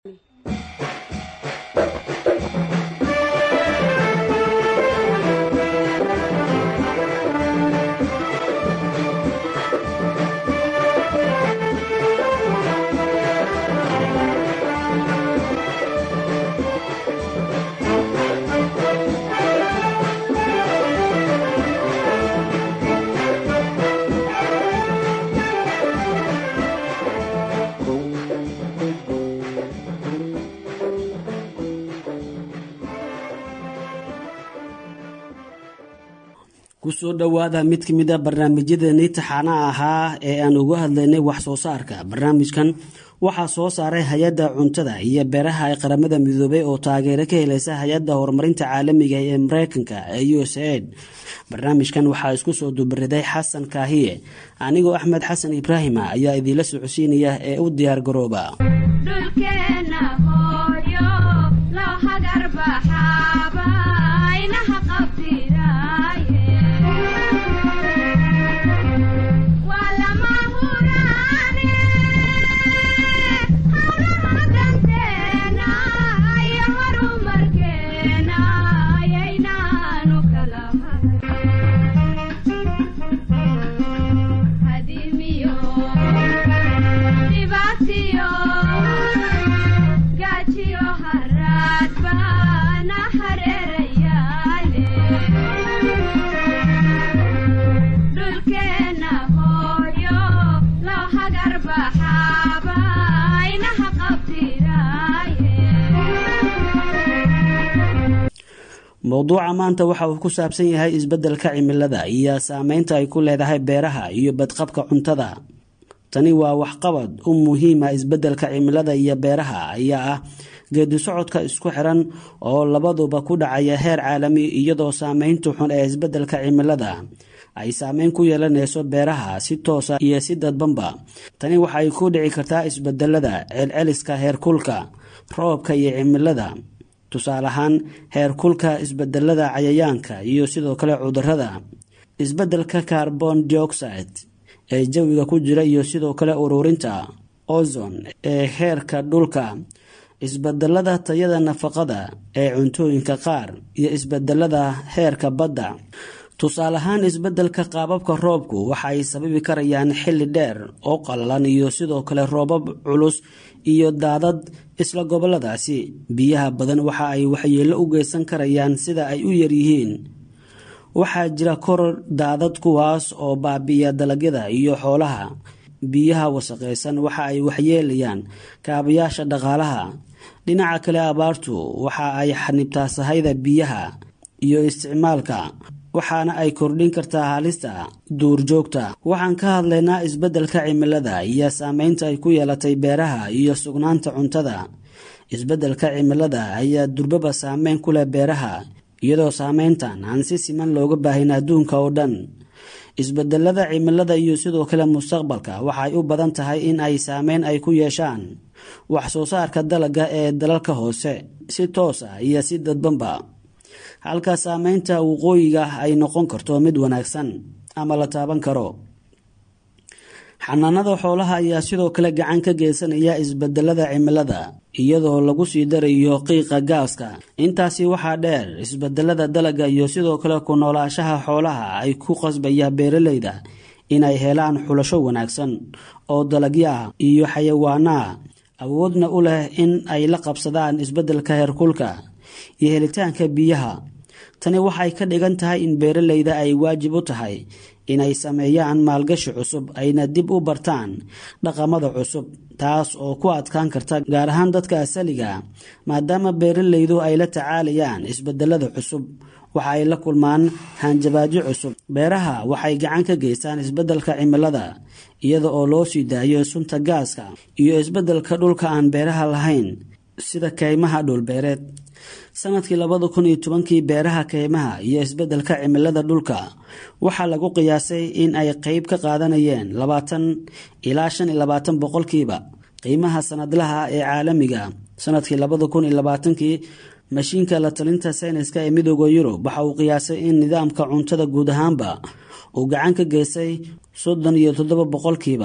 kusoo dhowaada mid ka mid a barnaamijyadeennii taxaanaha ahaa ee aan uga hadlaynay wax soo saarka barnaamijkan waxaa soo saaray hay-adda cuntada iyo beeraha ee qaramada midoobay oo taageero ka helaysa hay-adda horumarinta caalamiga ee mareykanka ee u s aid barnaamijkan waxaa isku soo dubariday xasan kaahiye anigoo axmed xasan ibraahima ayaa idiinla socodsiinaya ee u diyaar garooba mowduuca maanta waxa uu ku saabsan yahay isbeddelka cimilada iyo saameynta ay ku leedahay beeraha iyo badqabka cuntada tani waa waxqabad u muhiima isbeddelka cimilada iyo beeraha ayaa ah geedi socodka isku xiran oo labaduba ku dhacaya heer caalami iyadoo saameynta xun ee isbeddelka cimilada ay saameyn ku yeelanayso beeraha si toosa iyo si dadbanba tani waxay ku dhici kartaa isbedelada celceliska heerkulka roobka iyo cimilada tusaale ahaan heerkulka isbedelada cayayaanka iyo sidoo kale cudurada isbedelka carbon dioxide ee jawiga ku jira iyo sidoo kale ururinta ozon ee heerka dhulka isbedelada tayada nafaqada ee cuntooyinka qaar iyo isbedelada heerka badda tusaale ahaan isbedelka qaababka roobku waxa ay sababi karayaan xilli dheer oo qallalan iyo sidoo kale roobab culus iyo daadad isla goboladaasi biyaha badan waxa ay waxyeello u geysan karayaan sida ay u yaryihiin waxaa jira koror daadad kuwaas oo baabi'iya dalagyada iyo xoolaha biyaha wasaqaysan waxa ay waxyeelayaan kaabayaasha dhaqaalaha dhinaca kale abaartu waxa ay xanibtaa sahayda biyaha iyo isticmaalka waxaana ay kordhin kartaa halista duurjoogta waxaan ka hadlaynaa isbeddelka cimilada iyo saameynta ay ku yeelatay beeraha iyo sugnaanta cuntada isbeddelka cimilada ayaa durbaba saameyn ku leh beeraha iyadoo saameyntan aan si siman looga baahin adduunka oo dhan isbedelada cimilada iyo sidoo kale mustaqbalka waxay u badan tahay in ay saameyn ay ku yeeshaan wax soo saarka dalagga ee dalalka hoose si toos ah iyo si dadbanba halka saameynta waqooyiga ay noqon karto mid wanaagsan ama la taaban karo xanaanada xoolaha ayaa sidoo kale gacan ka geysanaya isbedelada cimilada iyadoo lagu sii darayo qiiqa gaaska intaasi waxaa dheer isbedelada dalagga iyo sidoo kale ku noolaashaha xoolaha ay ku qasbaya beeraleyda inay helaan xulasho wanaagsan oo dalagyaah iyo xayawaanaha awoodna u leh in ay la qabsadaan isbedelka heerkulka iyo helitaanka biyaha tani waxay ka dhigan tahay in beeraleyda ay waajib u tahay inay sameeyaan maalgashi cusub ayna dib u bartaan dhaqamada cusub taas oo ku adkaan karta gaar ahaan dadka asaliga maadaama beeraleydu ay la tacaalayaan isbedelada cusub waxa ay la kulmaan hanjabaadyo cusub beeraha waxay gacan ka geystaan isbedelka cimilada iyada oo loo sii daayo sunta gaaska iyo isbedelka dhulka aan beeraha lahayn sida kaymaha dhulbeereed sanadkii labada kun iyo tobankii beeraha kaymaha iyo isbedelka cimilada dhulka waxaa lagu qiyaasay in ay qeyb ka qaadanayeen labaatan ilaa shan iyo labaatan boqolkiiba qiimaha sanadlaha ee caalamiga sanadkii labada kun iyo labaatankii mashiinka la talinta sayniska ee midooda yurub waxa uu qiyaasay in nidaamka cuntada guud ahaanba uu gacan ka geystay soddon iyo toddoba boqolkiiba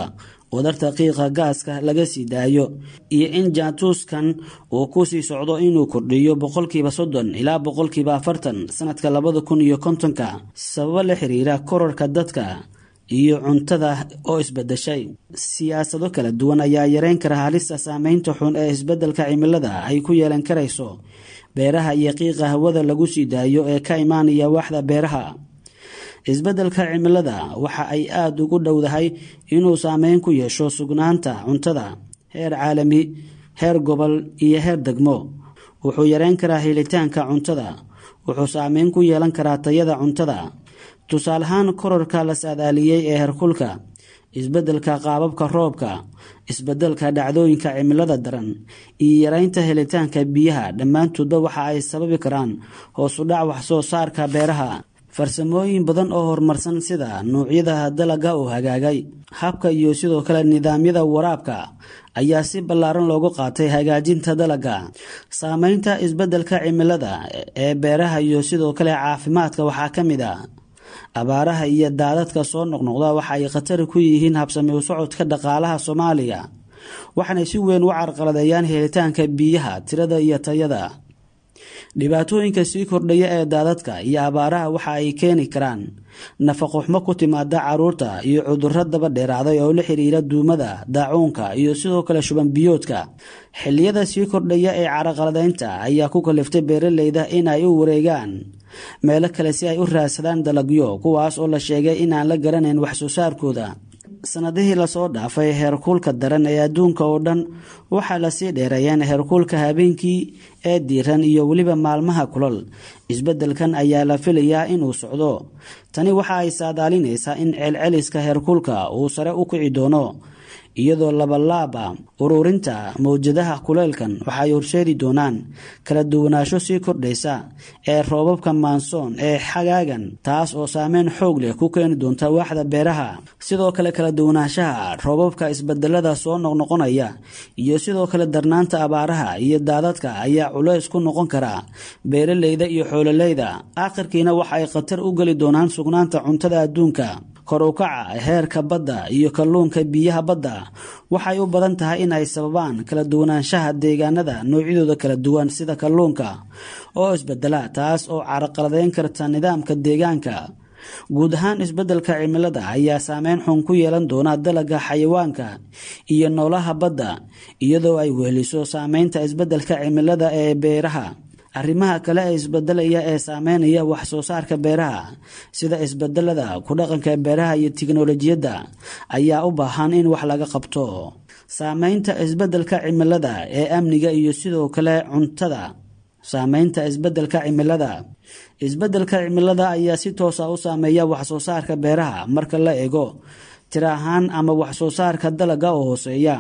wadarta qiiqa gaaska laga sii daayo iyo in jaantuuskan uu kusii socdo inuu kordhiyo boqolkiiba soddon ilaa boqolkiiba afartan sanadka labada kun iyo kontonka sababo la xiriira korarka dadka iyo cuntada oo isbedeshay siyaasado kala duwan ayaa yareyn kara halista saameynta xun ee isbedelka cimilada ay ku yeelan karayso beeraha iyo qiiqa hawada lagu sii daayo ee ka imaanaya waaxda beeraha isbeddelka cimilada waxa ay aada ugu dhowdahay inuu saameyn ku yeesho sugnaanta cuntada heer caalami heer gobol iyo heer degmo wuxuu yareyn karaa helitaanka cuntada wuxuu saameyn ku yeelan karaa tayada cuntada tusaale ahaan korarka la saadaaliyey ee herkulka isbeddelka qaababka roobka isbeddelka dhacdooyinka cimilada daran iyo yareynta helitaanka biyaha dhammaantoodba waxa ay sababi karaan hoosu dhac waxsoo saarka beeraha farsamooyin badan oo horumarsan sida nuucyada dalaga oo hagaagay habka iyo sidoo kale nidaamyada waraabka ayaa si ballaaran loogu qaatay hagaajinta dalaga saameynta isbeddelka cimilada ee beeraha iyo sidoo kale caafimaadka waxaa ka mid a abaaraha iyo daadadka soo noqnoqda waxa ay khatar ku yihiin habsami u socodka dhaqaalaha soomaaliya waxaanay si weyn u carqaladeeyaan helitaanka biyaha tirada iyo tayada dhibaatooyinka sii kordhaya ee daadadka iyo abaaraha waxa ay keeni karaan nafaqo xumo ku timaada caruurta iyo cudurro daba dheeraaday oo la xiriira duumada daacuunka iyo sidoo kale shuban biyoodka xilliyada sii kordhaya ee caraqaladeynta ayaa ku kaliftay beeraleyda in ay u wareegaan meelo kale si ay u raadsadaan dalagyo kuwaas oo la sheegay inaan la garanayn waxsoo saarkooda sanadihii lasoo dhaafay heerkuulka daran ee adduunka oo dhan waxaa lasii dheereeyeen heerkuulka habeenkii ee diiran iyo weliba maalmaha kulal isbeddelkan ayaa la filayaa inuu socdo tani waxa ay saadaalinaysaa in celceliska heerkuulka uu sare u kici doono iyadoo labalaaba ururinta mawjadaha kuleylkan waxaay horseedi doonaan kala duwanaansho sii kordhaysa ee roobabka maansoon ee xagaagan taas oo saameyn xoog leh ku keeni doonta waaxda beeraha sidoo kale kala duwanaanshaha roobabka isbedelada soo noqnoqonaya iyo sidoo kale darnaanta abaaraha iyo daadadka ayaa culays ku noqon kara beeraleyda iyo xoololeyda aakhirkiina waxa ay khatar u geli doonaan sugnaanta cuntada adduunka kor u kaca heerka badda iyo kalluunka biyaha badda waxay u badan tahay in ay sababaan kala duwanaanshaha deegaanada noocyadooda kala duwan sida kalluunka oo isbedela taas oo caraqaladeyn karta nidaamka deegaanka guud ahaan isbeddelka cimilada ayaa saameyn xun ku yeelan doona dalaga xayawaanka iyo noolaha badda iyadoo ay weheliso saameynta isbeddelka cimilada ee beeraha arrimaha kale ee isbedelaya ee saameynaya wax soo saarka beeraha sida isbedelada ku dhaqanka beeraha iyo tiknolojiyadda ayaa u baahan in wax laga qabto saameynta isbedelka cimilada ee amniga iyo sidoo kale cuntada saameynta isbedelka cimilada isbedelka cimilada ayaa si toosa u saameeya wax soo saarka beeraha marka la eego tir ahaan ama wax soo saarka dalaga oo hooseeya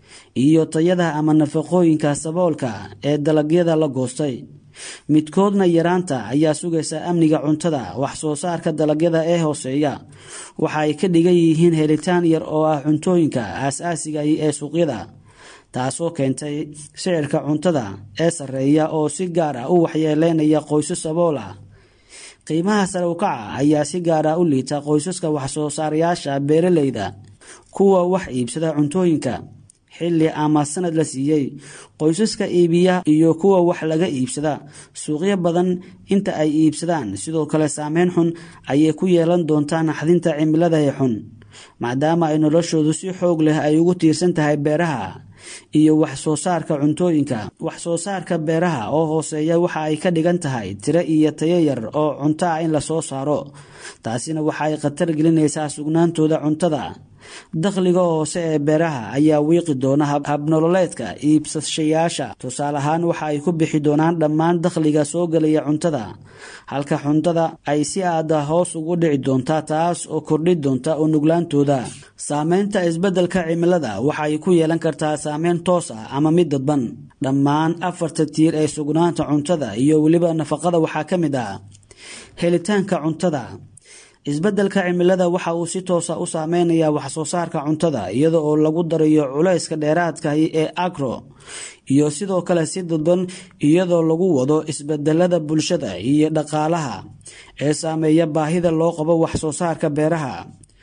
iyo tayada ama nafaqooyinka saboolka ee dalagyada la goostay midkoodna yaraanta ayaa sugaysa amniga cuntada wax soo saarka dalagyada ee hooseeya waxa ay ka dhigan yihiin helitaan yar oo ah cuntooyinka aas-aasiga ee suuqyada taasoo keentay sicirka cuntada ee sarreeya oo si gaar ah u waxyeeleynaya qoysas sabool ah qiimaha sare ukaca ayaa si gaar ah u liita qoysaska waxsoo saarayaasha beeraleyda kuwa wax iibsada cuntooyinka xilli ama sanad la siiyey qoysaska iibiya iyo kuwa wax laga iibsada suuqyo badan inta ay iibsadaan sidoo kale saameyn xun ayay ku yeelan doontaa naxdinta cimilada ee xun maadaama ay noloshoodu si xoog leh ay ugu tiirsan tahay beeraha iyo wax soo saarka cuntooyinka wax soo saarka beeraha oo hooseeya waxa ay ka dhigan tahay tiro iyo tayo yar oo cunto ah in lasoo saaro taasina waxa ay khatar gelinaysaa sugnaantooda cuntada dakhliga hoose ee beeraha ayaa wiiqi doona habnololeedka iibsashayaasha tusaale ahaan waxa ay ku bixi doonaan dhammaan dakhliga soo gelaya cuntada halka cuntada ay si aada hoos ugu dhici doontaa taas oo kordhi doonta u nuglaantooda saameynta isbeddelka cimilada waxa ay ku yeelan kartaa saameyn toos ah ama mid dadban dhammaan afarta tiir ee sugnaanta cuntada iyo weliba nafaqada waxaa ka mid ah helitaanka cuntada isbeddelka cimilada waxa uu si toosa u saameynayaa wax soo saarka cuntada iyada oo lagu darayo culayska dheeraadkahi ee agro iyo sidoo kale si dadban iyadoo lagu wado isbedelada bulshada iyo dhaqaalaha ee saameeya baahida loo qabo wax soo saarka beeraha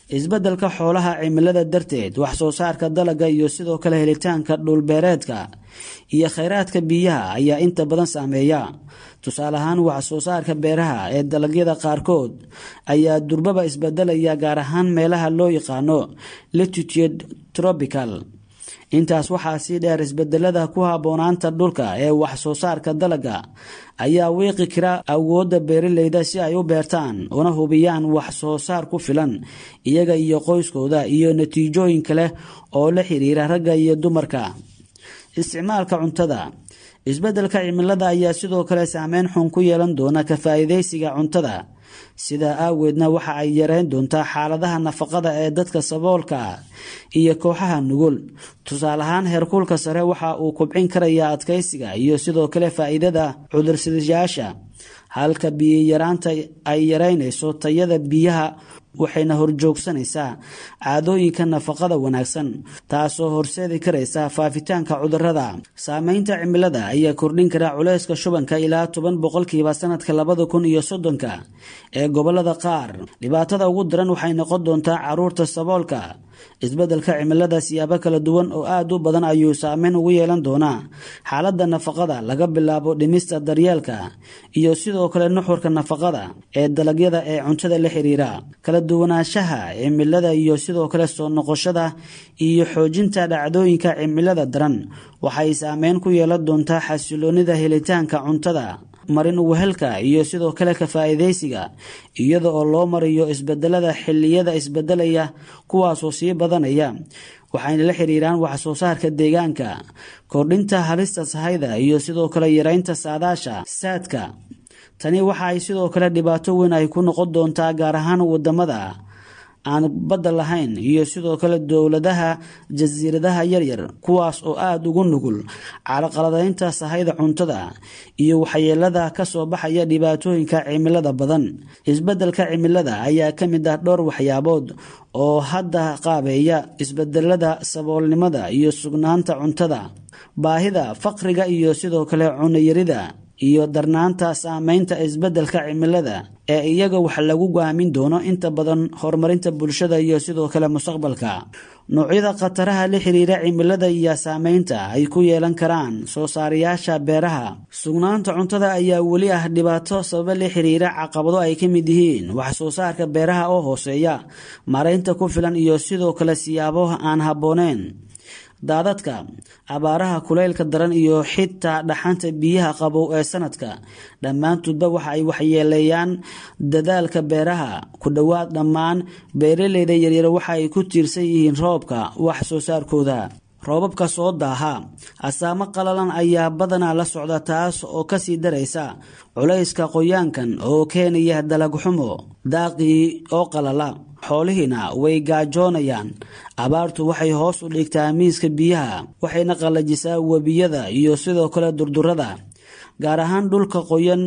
isbeddelka xoolaha cimilada darteed wax soo saarka dalagga iyo sidoo kale helitaanka dhulbeereedka iyo khayraadka biyaha ayaa inta badan saameeya tusaale ahaan wax soo saarka beeraha ee dalagyada qaarkood ayaa durbaba isbedelaya gaar ahaan meelaha loo yaqaano latitude tropical intaas waxaa sii dheer isbedelada ku habboonaanta dhulka ee wax soo saarka dalagga ayaa wiiqi kara awoodda beeraleyda si ay u beertaan una hubiyaan wax soo saar ku filan iyaga iyo qoyskooda iyo natiijooyin kale oo la xiriira ragga iyo dumarka isticmaalka cuntada isbeddelka cimilada ayaa sidoo kale saameyn xun ku yeelan doona ka faa'iidaysiga cuntada sidaa aaweedna waxa ay yareyn doontaa xaaladaha nafaqada ee dadka saboolka iyo kooxaha nugul tusaale ahaan heerkulka sare waxa uu kubcin karayaa adkaysiga iyo sidoo kale faa'iidada cudursidayaasha halka biyiyaraanta ay yareynayso tayada biyaha waxayna horjoogsanaysaa caadooyinka nafaqada wanaagsan taasoo horseedi karaysa faafitaanka cudurada saameynta cimilada ayaa kordhin kara culayska shubanka ilaa toban boqolkiiba sanadka labada kun iyo soddonka ee gobolada qaar dhibaatada ugu daran waxay noqon doontaa caruurta saboolka isbeddelka cimilada siyaabo kala duwan oo aada u badan ayuu saameyn ugu yeelan doonaa xaaladda nafaqada laga bilaabo dhimista daryeelka iyo sidoo kale nuxurka nafaqada ee dalagyada ee cuntada la xiriira kala duwanaanshaha cimilada iyo sidoo kale soo noqoshada iyo xoojinta dhacdooyinka cimilada daran waxay saameyn ku yeelan doontaa xasiloonida helitaanka cuntada marin wehelka iyo sidoo kale ka faa'iidaysiga iyada oo loo mariyo isbedelada xilliyada isbedelaya kuwaasoo sii badanaya waxayna la xiriiraan wax soo saarka deegaanka kordhinta halista sahayda iyo sidoo kale yareynta saadaasha saadka tani waxa ay sidoo kale dhibaato weyn ay ku noqon doontaa gaar ahaan wadamada aan badda lahayn iyo sidoo kale dowladaha jasiiradaha yaryar kuwaas oo aada ugu nugul caraqaladaynta sahayda cuntada iyo waxyeelada kasoo baxaya dhibaatooyinka cimilada badan isbeddelka cimilada ayaa ka mid ah dhowr waxyaabood oo hadda qaabeeya isbedelada saboolnimada iyo sugnaanta cuntada baahida faqriga iyo sidoo kale cunayarida iyo darnaanta saameynta isbeddelka cimilada ee iyaga wax lagu go'aamin doono inta badan horumarinta bulshada iyo sidoo kale mustaqbalka noocyada khataraha la xiriira cimilada iyo saameynta ay ku yeelan karaan soo saarayaasha beeraha sugnaanta cuntada ayaa weli ah dhibaato sababa la xiriira caqabado ay ka mid yihiin wax soo saarka beeraha oo hooseeya maaraynta ku filan iyo sidoo kale siyaabo aan habbooneyn daadadka abaaraha kulaylka daran iyo xitaa dhaxanta biyaha qabow ee sanadka dhammaantoodba waxa ay waxyeeleeyaan dadaalka beeraha ku dhowaad dhammaan beeraleyda yaryar waxa ay ku tiirsan yihiin roobka wax soo saarkooda roobabka soo daaha asaamo qalalan ayaa badanaa la socda taas oo kasii daraysa culayska qoyaankan oo keenaya dalag xumo daaqii oo qalala xoolihiina way gaajoonayaan abaartu waxay hoos u dhigtaa miiska biyaha waxayna qallajisaa webiyada iyo sidoo kale durdurada gaar ahaan dhulka qoyan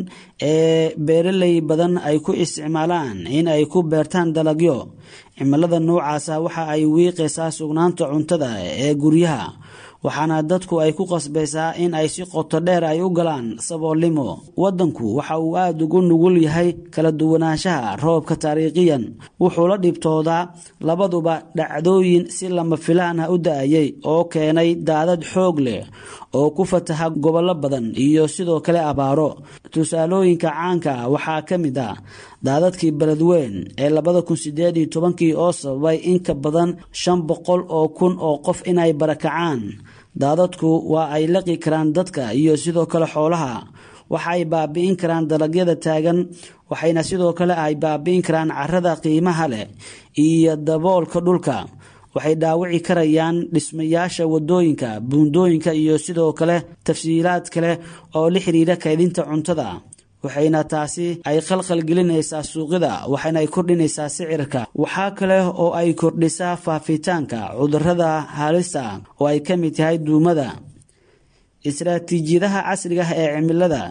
ee beeraley badan ay ku isticmaalaan in ay ku beertaan dalagyo cimilada noocaasa waxa ay wiiqaysaa sugnaanta cuntada ee guryaha waxaana dadku ay ku qasbaysaa in ay si qoto dheer ay u galaan saboolnimo waddanku waxa uu aada ugu nugul yahay kala duwanaanshaha roobka taariikhiyan wuxuu la dhibtoodaa labaduba dhacdooyin si lama filaan ah u da-ayay oo keenay daadad xoog leh oo ku fataha gobollo badan iyo sidoo kale abaaro tusaalooyinka caanka ah waxaa ka mid ah daadadkii beledweyn ee labada kun sideed iyo tobankii oo sababay in ka badan shan boqol oo kun oo qof inay barakacaan daadadku waa ay laqi karaan dadka iyo sidoo kale xoolaha waxa ay baabi'in karaan dalagyada taagan waxayna sidoo kale ay baabi'in karaan carada qiimaha leh iyo daboolka dhulka waxay dhaawici karayaan dhismayaasha wadooyinka buundooyinka iyo sidoo kale tafsiilaad kale oo la xiriira kaydinta cuntada waxayna taasi ay khalkhal gelinaysaa suuqyada waxayna ay kordhinaysaa sicirka waxaa kale oo ay kordhisaa faafitaanka cudurada halista oo ay ka mid tahay duumada istaraatiijiyadaha casriga ah ee cimilada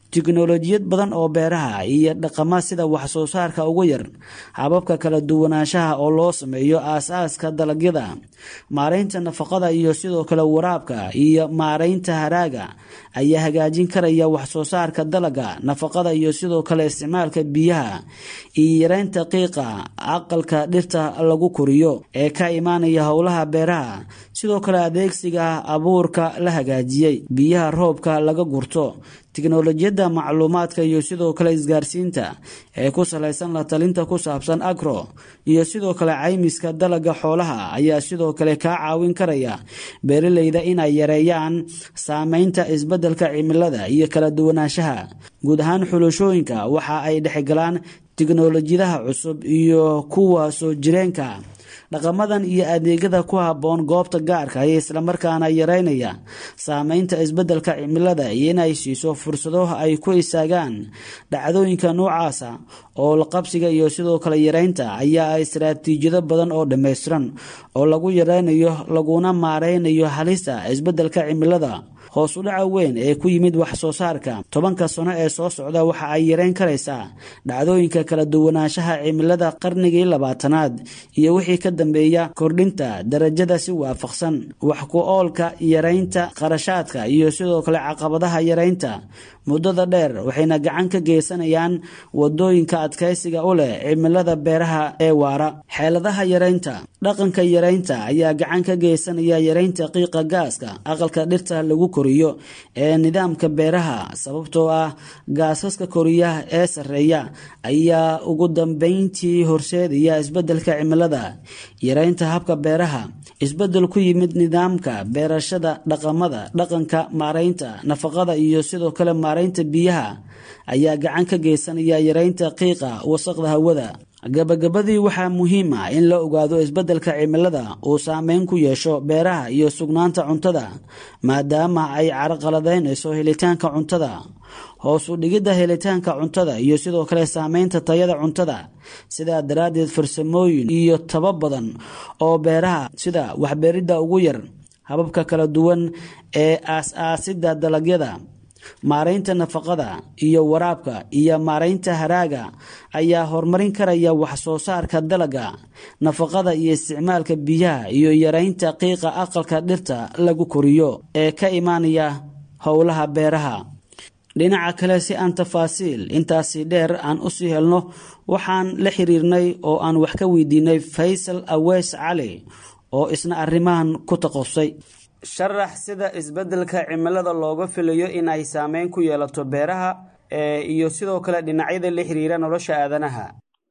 tiknolojiyad badan oo beeraha iyo dhaqama sida wax soo saarka ugu yar hababka kala duwanaanshaha oo loo sameeyo aas-aaska dalagyada maaraynta nafaqada iyo sidoo kale waraabka iyo maaraynta haraaga ayaa hagaajin karaya wax soo saarka dalaga nafaqada iyo sidoo kale isticmaalka biyaha iyo yareynta qiiqa aqalka dhirta lagu koriyo ee ka imaanaya howlaha beeraha sidoo kale adeegsiga abuurka la hagaajiyey biyaha roobka laga gurto tiknolojiyadda macluumaadka iyo sidoo kale isgaarsiinta ee ku salaysan la talinta ku saabsan agro iyo sidoo kale caymiska dalaga xoolaha ayaa sidoo kale kaa caawin karaya beeraleyda inay yareeyaan saameynta isbeddelka cimilada iyo kala duwanaanshaha guud ahaan xulashooyinka waxa ay dhexgalaan tiknolojiyadaha cusub iyo kuwa soo jireenka dhaqamadan iyo adeegyada ku habboon goobta gaarka ee islamarkaana yareynaya saameynta isbeddelka cimilada iyo inay siiso fursado ay ku istaagaan dhacdooyinka noocaasa oo la qabsiga iyo sidoo kale yareynta ayaa istaraatiijiyado badan oo dhammaystiran oo lagu yareynayo laguna maareynayo halista isbeddelka cimilada hoos u dhaca weyn ee ku yimid wax soo saarka tobanka sano ee soo socda waxa ay yareyn karaysaa dhacdooyinka kala duwanaanshaha cimilada qarnigii labaatanaad iyo wixii ka dambeeya kordhinta darajada si waafaqsan wax ku oolka yareynta qarashaadka iyo sidoo kale caqabadaha yareynta muddada dheer waxayna gacan ka geysanayaan wadooyinka adkaysiga u leh cimilada beeraha ee waara xeeladaha yareynta dhaqanka yareynta ayaa gacan ka geysanaya yareynta qiiqa gaaska aqalka dhirta lagu koriyo ee nidaamka beeraha sababtoo ah gaasaska koriyaha ee sarreeya ayaa ugu dambeyntii horseedaya isbeddelka cimilada yareynta habka beeraha isbeddel ku yimid nidaamka beerashada dhaqamada dhaqanka maaraynta nafaqada iyo sidoo kale maaraynta biyaha ayaa gacan ka geysanaya yareynta qiiqa wasaqda hawada gabagabadii waxaa muhiim ah in la ogaado isbeddelka cimilada uu saameyn ku yeesho beeraha iyo sugnaanta cuntada maadaama ay carqaladaynayso helitaanka cuntada hoos u dhigidda helitaanka cuntada iyo sidoo kale saameynta tayada cuntada sidaa daraaddeed farsamooyin iyo taba badan oo beeraha sida waxbeeridda ugu yar hababka kala duwan ee aas-aasidda dalagyada maaraynta nafaqada iyo waraabka iyo maaraynta haraaga ayaa horumarin karaya wax soo saarka dalaga nafaqada iyo isticmaalka biyaha iyo yareynta qiiqa aqalka dhirta lagu koriyo ee ka imaanaya howlaha beeraha dhinaca kale si aan tafaasiil intaasi dheer aan usii helno waxaan la xiriirnay oo aan wax ka weydiinay faysal aweys cali oo isna arrimahan ku taqosay sharax sida isbeddelka cimilada looga filayo in ay saameyn ku yeelato beeraha iyo sidoo kale dhinacyada la xiriira nolosha aadanaha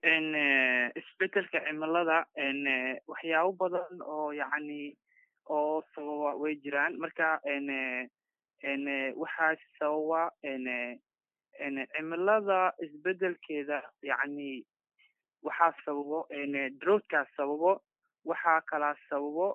isbeddelka cimilada waxyaabo badan oo yacni oo sababa way jiraan marka waxaa sababa cimilada isbeddelkeeda yacni waxaa sababo droughtka sababo waxaa kalaa sababo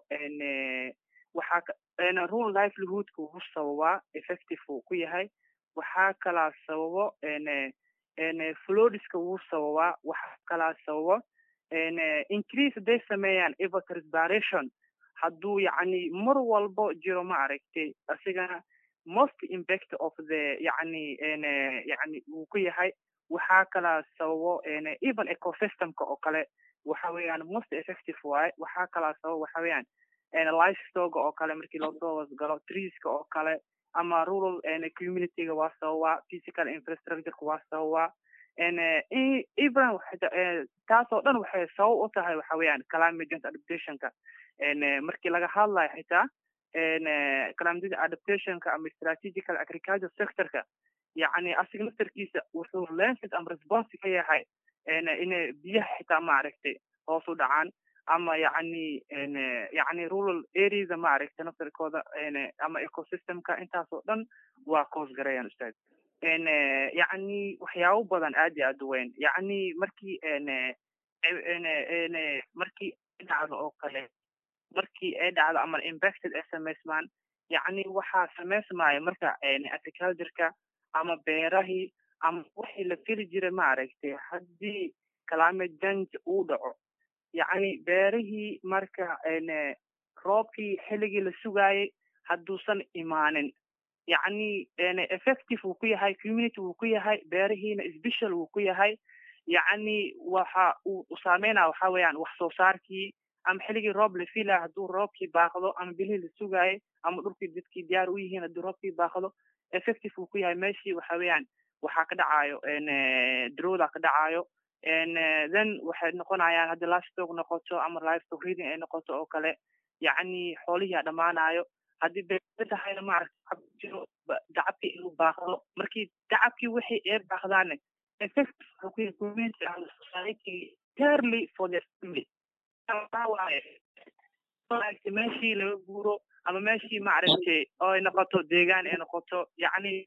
waxaa rule livelihoodka wuu sababaa effective uu ku yahay waxaa kalaa sababo flodiska wuu sababaa waxaa kalaa sababo increase hadday sameeyaan evaporation hadduu yacni mar walbo jiro ma aragtay asigana most impact of the yacni yacni wuu ku yahay waxaa kalaa sababo even ecosystemka oo kale waxa weeyaan most effective waaye waxaa kalaa sababo waxa weeyaan livestoga oo kale markii loosoo wasgalo treeska oo kale ama rural communityga waa sababaa physical infrastructureka waa sababaa even taasoo dhan waxay sabab u tahay waxa weeyaan climate change adaptationka markii laga hadlayo xitaa climate change adaptationka ama strategical agriculture sectorka yacni asiga laftarkiisa wuxuu lenses ama response ka yahay inay biyaha xitaa maaragtay hoos u dhacaan ama yacni yacni rural areasa maaragtay naftarkooda ama ecosystemka intaasoo dhan waa coos garayaan ustaad yacni waxyaabo badan aad iyo aad u weyn yacni markii markii dhacdo oo kale markii ay dhacdo ama impacted ay samaysmaan yacni waxaa samaysmaya marka agricultureka ama beerahii ama wixii la fili jiray maaragtay haddii climate change uu dhaco yacni beerihii marka roobkii xilligii la sugaayay hadduusan imaanin yacni effective wuu ku yahay community wuu ku yahay beerihiina special wuu ku yahay yacni waxa uu saameynaya waxa weeyaan wax soo saarkii ama xilligii roob la filaya hadduu roobkii baaqdo ama bilihii la sugaayay ama dhulkii dadkii diyaar u yihiin hadduu roobkii baaqdo effective wuu ku yahay meeshii waxa weeyaan waxaa ka dhacayo drowda ka dhacayo then waxay noqonayaan haddii livestock noqoto ama livestock reading ay noqoto oo kale yacni xoolihii a dhammaanayo haddii beer tahayna maaragta jiro dacabkii inuu baaqdo markii dacabkii wixii ee baaqdaane effective wuxuu ku yahay community and society entirely for their family waaye meeshii laga guuro ama meeshii maaragtay oo ay noqoto deegaan ay noqoto yacni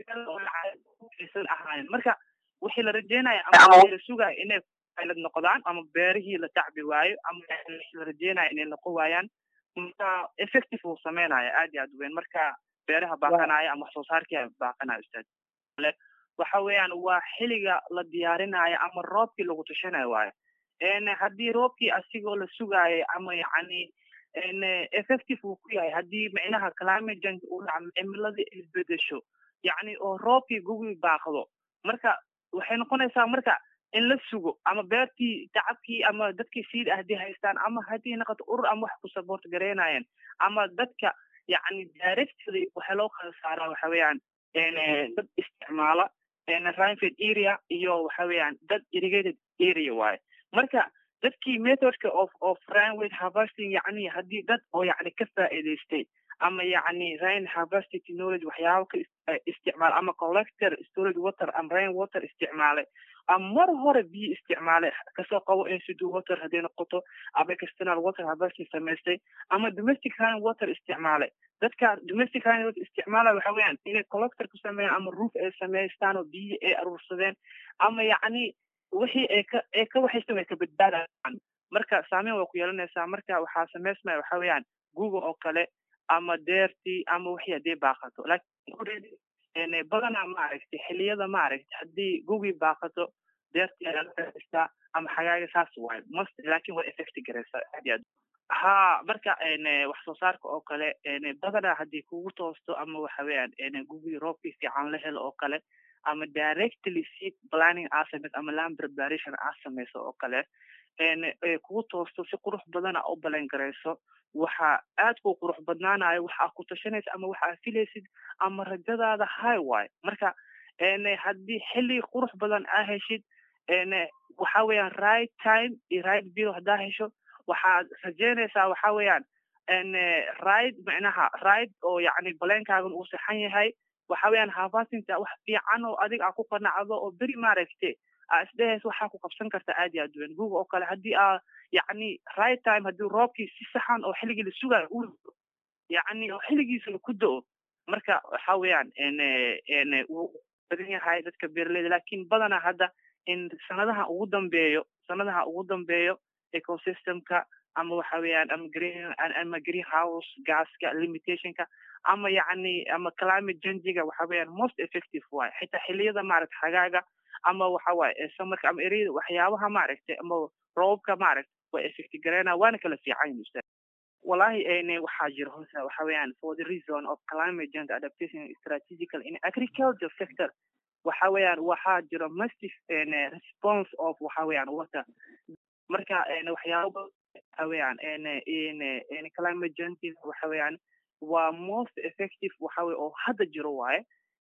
aysan ahaanin marka wixii la rajeynaya ama la sugaya inay pilot noqdaan ama beerihii la tacbi waayo ama la rajeynaya inay noqon waayaan marka effective uu sameynaya aad iyo aad weyn marka beeraha baaqanaya ama wax soo saarkii baaqanaya ustaad waxa weeyaan waa xiliga la diyaarinayo ama roobkii lagu tushanayo waayo haddii roobkii asigoo la sugaayay ama yacni effective uu ku yahay haddii micnaha climate change uu dhaco cimiladii isbedesho yacni oo roobkii gugii baaqdo marka waxay noqonaysaa marka in la sugo ama beertii tacabkii ama dadkii siid ah haddii haystaan ama haddii noqoto urur ama wax ku support gareynayeen ama dadka yacni directly waxa loo kala saaraa waxa weeyaan dad isticmaala rainfed area iyo waxa weeyaan dad irrigated area waaye marka dadkii methodka of of rainwed harvesting yacni haddii dad oo yacni ka faa'iidaystay ama yacni rain harvesting technology waxyaabo ka isticmaal ama collector storage water ama rain water isticmaalay ama mar hore biyo isticmaalay kasoo qabo institute water hadday noqoto ama external water harvesting samaystay ama domestic rain water isticmaalay dadka domestic rain water isticmaala waxa weeyaan inay collector ku sameeyaan ama roof ay samaystaan oo biyo ay aruursadeen ama yacni wixii ay ka ay ka waxaysan way ka badbaadayaan marka saameyn way ku yeelanaysaa marka waxaa samaysmaya waxa weeyaan google oo kale ama deertii ama wixii haddii baaqato laakiin badanaa maaragtay xiliyada maaragtay haddii gugii baaqato deertii ayaa la faaistaa ama xagaaga saas waayo must laakiin way effecti garaysaa aad iyo aad ha marka wax soo saarka oo kale badanaa haddii kugu toosto ama waxa weeyaan gugii roobkii fiican la helo oo kale ama directly seed planning aa samayso ama land preparation aa samayso oo kale kugu toosto si qurux badana u balan garayso waxa aad ku qurux badnaanayo waxaa ku tashanaysa ama waxaa filaysid ama rajadaada high waayo marka haddii xilli qurux badan aa heshid waxa weeyaan right time iyo right bill haddaa hesho waxaad rajeynaysaa waxa weeyaan right macnaha right oo yacni baleenkaagan uu saxan yahay waxa weeyaan harvestingta wax fiican oo adiga aa ku qanacdo oo beri maaragte aa isdhehays waxaa ku qabsan karta aad iyo aad weyn google oo kale haddii aa yacni right time haddii roobkii si saxan oo xilligii la sugayo uu yacni oo xilligiisana ku do-o marka waxa weeyaan wuu badan yahay dadka beeraleyda laakiin badanaa hadda in sanadaha ugu dambeeyo sanadaha ugu dambeeyo ecosystemka ama waxa weeyaan ama green ama greenhouse gaska limitationka ama yacni ama climate changiga waxa weeyaan most effective waaye xitaa xilliyada maaragta xagaaga ama waxa waaye samarka ama ereyada waxyaabaha maaragtay ama roobka maaragta waa effecti gareynaa waana kala fiican yihin ustaad wallahi waxaa jira hoose waxa weeyaan for the reason of climate change adaptation strategical in agriculture sector waxa weeyaan waxaa jira massive response of waxa weeyaan water marka waxyaaba waxa weeyaan climate change waxa weeyaan waa most effective waxa weye oo hadda jiro waaye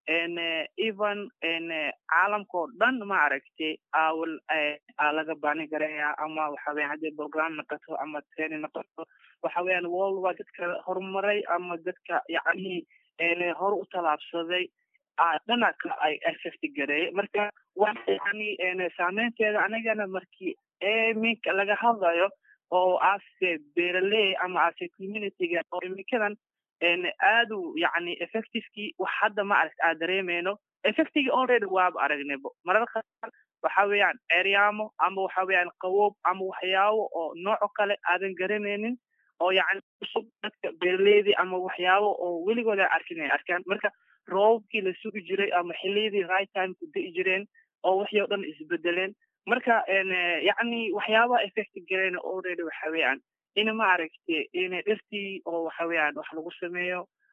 even caalamkao dhan maaragtay awal aa laga bani garaya ama waxa weyan haddii program noqoto ama training noqoto waxa weeyaan world waa dadka horumaray ama dadka yacni hor u tallaabsaday dhana ka ay effect gareeyay marka waa yani saameynteeda anigana markii iminka laga hadlayo oo ase beeraley ama ase communityga oo iminkadan aadu yani effectivekii wax hadda ma aragt aad dareemeyno effectigii already waaba aragnaybo mararka qaar waxa weeyaan ceryaamo ama waxa weeyaan qaboob ama waxyaabo oo nooco kale aadan garanaynin oo yacni cusub dadka beeraleydii ama waxyaabo oo weligooda arkin ay arkaan marka roobkii la sugi jiray ama xilliyadii right time ku da'i jireen oo wixii o dhan isbedeleen marka yacni waxyaabaha effect gareyna already waxa weeyaan in maaragtay in dhirtii oo waxa weeyaan wax lagu sameeyo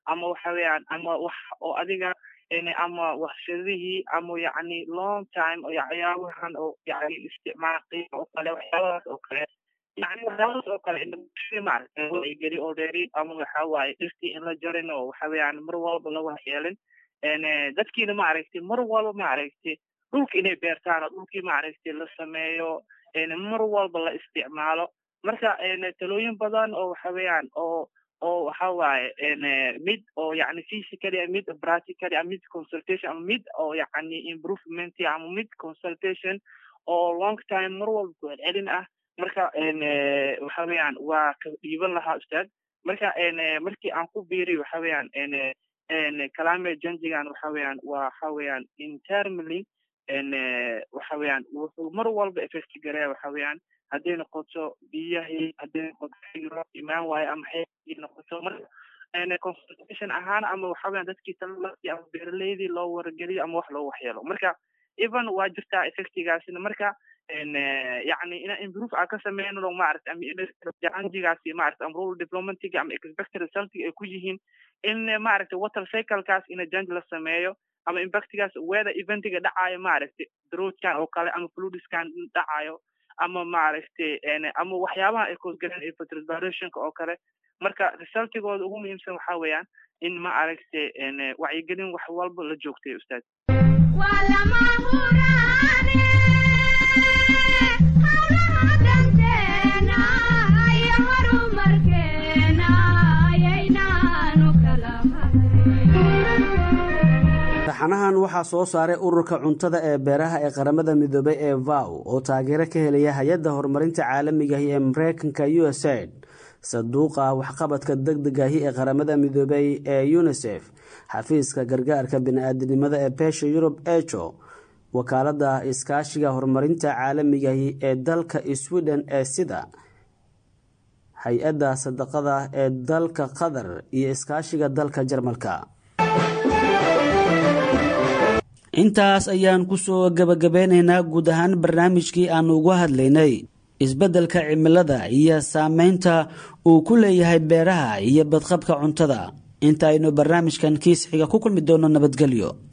ama waxa weeyaan ama wax oo adiga ama warshadihii ama yacni long time oo waxyaabahan oo yacni isticmaal qiima oo kale waxyaabahaas oo kale yani waxyaabahaas oo kale bulshadii maaragtay wacyigeli already ama waxa waaye dhirtii in la jarin oo waxa weeyaan mar walba la waxyeelin dadkiina maaragtay mar walba maaragtay dhulka inay beertaan oo dhulkii maaragtay la sameeyo mar walba la isticmaalo marka talooyin badan oo waxa weeyaan oo oo waxa waaye mid oo yani physically mid practically ama mid consultation ama mid oo yani improvement ama mid consultation oo long time mar walba ku celcelin ah marka waxa weeyaan waa ka dhiiban lahaa ustaad marka markii aan ku biiriy waxa weeyaan climate changigan waxa weeyaan waxa weeyaan intermally waxa weeyaan wuxuu mar walba effect gareeya waxa weeyaan hadday noqoto biyahii hadday noqoto xiro imaan waayo ama xeeii noqoto marka consultation ahaan ama waxa weeyaan dadkii talalasi ama beeraleydii loo wargeliyo ama wax loo waxyeelo marka even waa jirtaa effectigaasina marka yani inaan improve aan ka sameyno maarata amajanjigaasi maarata ama rural diplomatiga ama expected resultiga ay ku yihiin in maaragta water cyclekaas ina janj la sameeyo ama impactigaas weather eventiga dhacayo maaragta droughkan oo kale ama fludiskan dhacayo ama maaragtay ama waxyaabaha ay koosgaleen infiltrationka oo kale marka resultigooda ugu muhiimsan waxa weeyaan in ma aragtay wacyigelin wax walba la joogtay ustaad taxanahan waxaa soo saaray ururka cuntada ee beeraha ee qaramada midoobay ee vow oo taageero ka helaya hay-adda horumarinta caalamigahi ee mareykanka u s aid saduuqa waxqabadka degdegahi ee qaramada midoobay ee unisef xafiiska gargaarka bini-aadinimada ee beesha yurub ejo wakaalada iskaashiga horumarinta caalamigahi ee dalka sweden ee sida hay-adda sadaqada ee dalka qatar iyo iskaashiga dalka jarmalka intaas ayaan kusoo gabagabeynaynaa guud ahaan barnaamijkii aan ugu hadlaynay isbeddelka cimilada iyo saameynta uu ku leeyahay beeraha iyo badqabka cuntada inta aynu barnaamijkan kiis xiga ku kulmi doono nabadgelyo